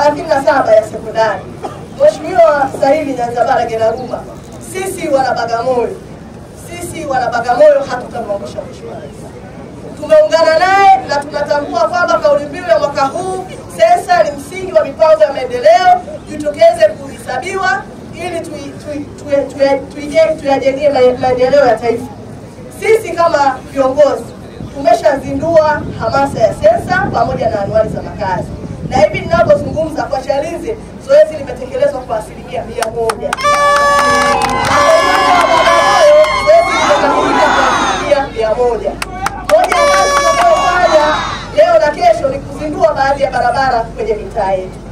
37 ya sekondari. Mheshimiwa Saidi Nyanzabara Genaruma, sisi wana Bagamoyo, sisi wana Bagamoyo hatutamwangusha Mheshimiwa Rais. Tumeungana naye na tunatambua kwamba kauli mbiu ya mwaka huu sensa ni msingi wa mipango ya maendeleo, jitokeze kuhesabiwa ili tui- tui- tui- tui- tuije- tuyajengee ma- maendeleo ya taifa. Sisi kama viongozi tumeshazindua hamasa ya sensa pamoja na anuari za makazi, na hivi ninavyozungumza kwa Chalinze zoezi limetekelezwa kwa asilimia mia moja. Zoezi limekamilika kwa asilimia mia moja. Moja ya kazi tunayofanya leo na kesho ni kuzindua baadhi ya barabara kwenye mitaa yetu.